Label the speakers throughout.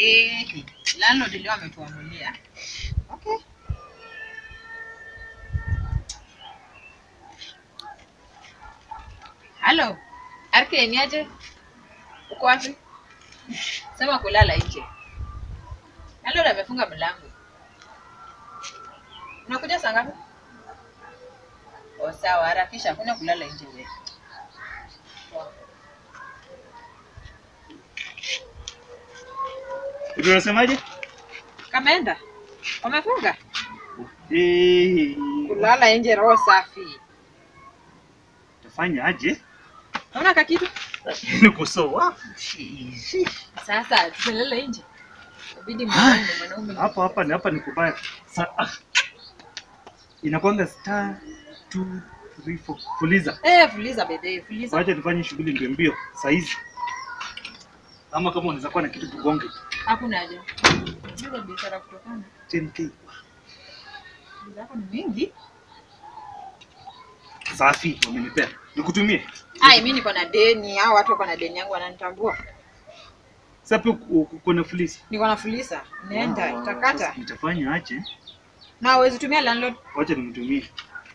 Speaker 1: Eh, landlord leo ametuamulia. Okay. Halo. RK ni aje? Uko wapi? Sema kulala nje. Landlord amefunga mlango. Unakuja saa ngapi? Oh, sawa, harakisha, hakuna kulala nje wewe. Poa.
Speaker 2: Unasemaje?
Speaker 1: Kameenda? Wamefunga?
Speaker 2: Eh,
Speaker 1: Kulala nje roho safi.
Speaker 2: Tafanya aje?
Speaker 1: Unaona kakitu?
Speaker 2: Niko sawa.
Speaker 1: Sasa tutalala nje. Inabidi mwanaume mwanaume.
Speaker 2: Hapa hapa ni hapa ni kubaya. Sa ah. Inakwanga star 2 3 4 fuliza.
Speaker 1: Eh, fuliza bebe, fuliza.
Speaker 2: Wacha tufanye shughuli mbio mbio saa hizi. Ama kama unaweza kuwa na kitu tugonge.
Speaker 1: Hakuna haja. Fuliza biashara kutokana.
Speaker 2: 10k.
Speaker 1: Zako ni mingi.
Speaker 2: Safi wamenipea. Nikutumie.
Speaker 1: Ai, mimi niko na deni, hao watu wako na deni yangu wananitambua.
Speaker 2: Sasa pia ku- ku- kuna fuliza.
Speaker 1: Niko na fuliza. Nenda,
Speaker 2: Ah,
Speaker 1: itakata.
Speaker 2: sasa Nitafanya aje?
Speaker 1: Na uwezi tumia landlord.
Speaker 2: Wacha nimtumie.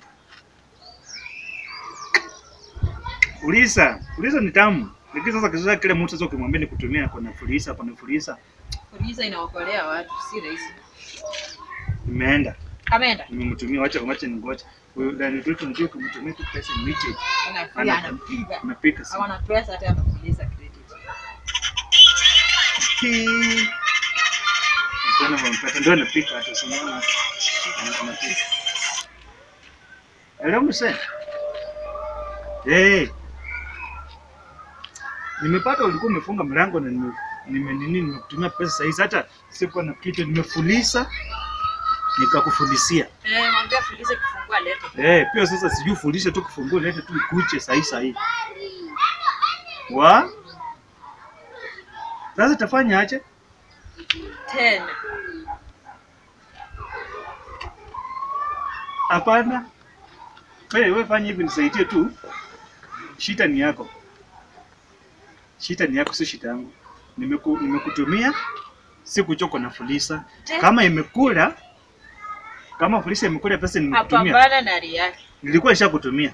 Speaker 2: Fulisa, fulisa ni tamu. Lakini sasa kisha kile mtu sasa ukimwambia nikutumia kuna fulisa, kuna fulisa,
Speaker 1: Fuliza inaokolea watu, si rahisi.
Speaker 2: imeenda.
Speaker 1: Kameenda.
Speaker 2: Nimemtumia, wacha wacha ningoje. Huyo ndani tu tunajua kumtumia tu pesa ni wiche.
Speaker 1: Anapiga, anapiga.
Speaker 2: Unapika si.
Speaker 1: Hawana pesa hata ya kufuliza credit.
Speaker 2: Ndio mpata ndio anapika hata sinaona. Anapika. Hello mse. Eh. Nimepata ulikuwa umefunga mlango na nime nime nini nimekutumia pesa sasa hizi hata sikuwa na kitu nimefulisa nikakufulisia.
Speaker 1: Eh, mwambie fuliza kifungua lete.
Speaker 2: Eh, pia sasa sijui fundisha tu kufungua lete tu ikuche sahi sahi. Wa? Sasa tafanya aje?
Speaker 1: 10.
Speaker 2: Hapana. Wewe wewe fanya hivi nisaidie tu. Shida ni yako. Shida ni yako, si shida yangu. Nimeku, nimekutumia sikuchoka na fulisa. Kama imekula kama fulisa imekula pesa nimekutumia.
Speaker 1: Apambana na ria yake.
Speaker 2: Nilikuwa nishakutumia.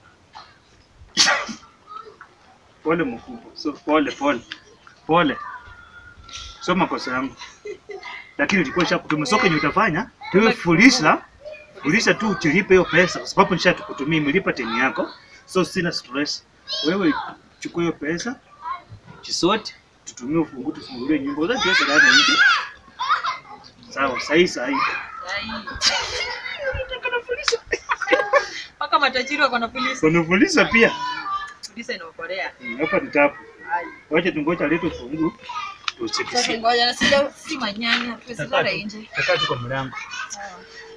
Speaker 2: Pole mkubwa. So pole pole. Pole. Sio makosa yangu. Lakini nilikuwa nishakutumia. So kenye utafanya, tuwe fulisa Ulisha tu uchilipe hiyo pesa kwa sababu nishakutumia imelipa teni yako. So sina stress. Wewe chukua hiyo pesa, chisote, tutumie ufungu tufungulie nyumba. Unataka pesa gani nje? Sawa, sahi sahi.
Speaker 1: Ai. Mpaka matajiri wako na polisi.
Speaker 2: Kuna polisi pia.
Speaker 1: Polisi inaokolea.
Speaker 2: Hmm, Hapa ni tapu.
Speaker 1: Ai.
Speaker 2: Wacha tungoja lete ufungu.
Speaker 1: Sasa
Speaker 2: Tusikisie.
Speaker 1: ngoja na sija si manyanya, tusilala nje.
Speaker 2: Takaa tu kwa mlango.
Speaker 1: Sawa.